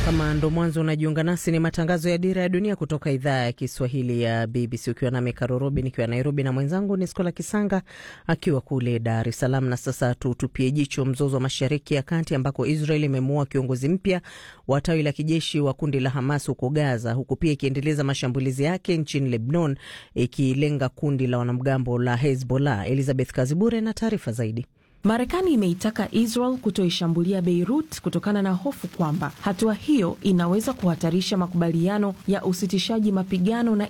Kama ndo mwanzo unajiunga nasi, ni matangazo ya Dira ya Dunia kutoka idhaa ya Kiswahili ya BBC, ukiwa nami Karorobi nikiwa Nairobi na mwenzangu ni Skola Kisanga akiwa kule Dar es Salaam. Na sasa tutupie jicho mzozo wa Mashariki ya Kati ambako Israel imemuua kiongozi mpya wa tawi la kijeshi wa kundi la Hamas huko Gaza, huku pia ikiendeleza mashambulizi yake nchini Lebanon ikilenga kundi la wanamgambo la Hezbollah. Elizabeth Kazibure na taarifa zaidi. Marekani imeitaka Israel kutoishambulia Beirut kutokana na hofu kwamba hatua hiyo inaweza kuhatarisha makubaliano ya usitishaji mapigano na